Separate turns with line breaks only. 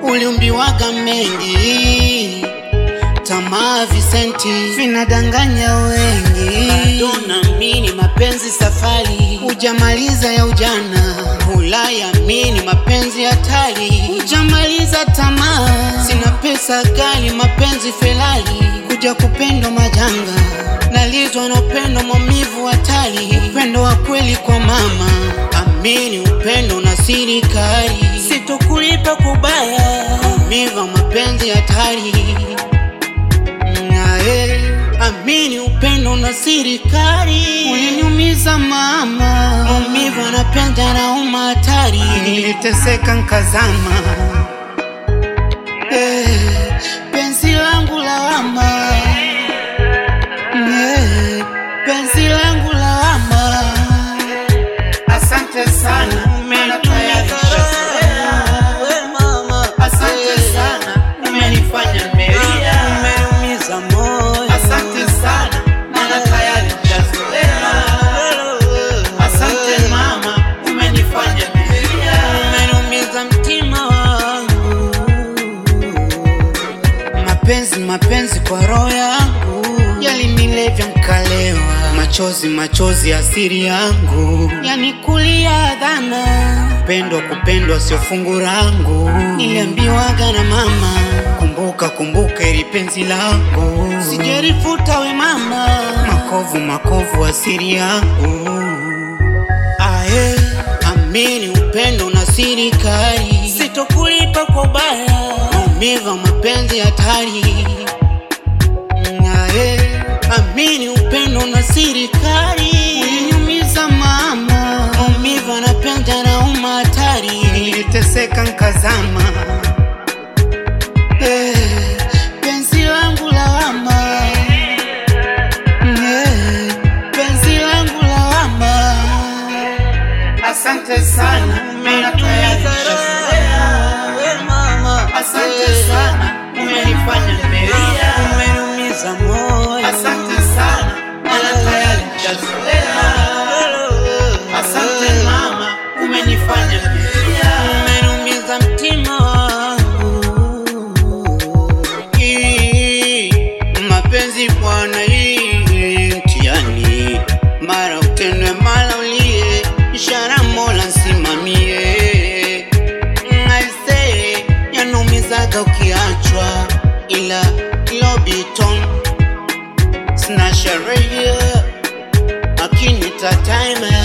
uliumbiwaga mengi, tamaa visenti vinadanganya wengi. Bado naamini mapenzi safari, hujamaliza ya ujana, hulayamini mapenzi hatari, hujamaliza tamaa. Sina pesa gali, mapenzi felali, kuja kupendwa majanga, nalizwa na upendo maumivu hatari, upendo wa kweli kwa mama. Amini upendo na siri kali, sitokulipa kubaya, maumivu mapenzi hatari nae amini upendo na siri kali, uliniumiza mama, maumivu anapenda na uma hatari, niliteseka nkazama, eh, penzi langu lawama, eh, penzi langu lawama, asante sana umenitayarisha Asante sana, umenifanya nimelia, umeniumiza moyo. Asante sana, maana tayari nishazoea. Asante mama, umenifanya nimelia, umeniumiza mtima wangu. Mapenzi mapenzi kwa roho yangu yalinilevya nkalewa, machozi machozi asiri yangu yanikulia dhana, kupendwa kupendwa sio fungu langu, niliambiwaga na mama, kumbuka kumbuka ili penzi langu, sijerifuta we mama, makovu makovu asiri yangu Ae, amini upendo na siri kali, sitokulipa kwa ubaya, maumivu mapenzi hatari. Ae, amini upendo na siri kali, uliniumiza mama, maumivu anapenda na uma hatari, niliteseka nkazama. Eh, penzi langu lawama, eh, penzi langu lawama. Asante sana, umenitayarisha Asante sana, umenifanya nimelia, umeniumiza moyo. Asante sana, maana tayari nishazoea. Asante mama, umenifanya nimelia, umeniumiza mtima wangu. Hii, Mapenzi bwana, hii mtihani, mara utendwe mara ulie, ishara Mola nsimamie. Aise, yanaumizaga ukiachwa, ila lobiton sina sherehe, akinita time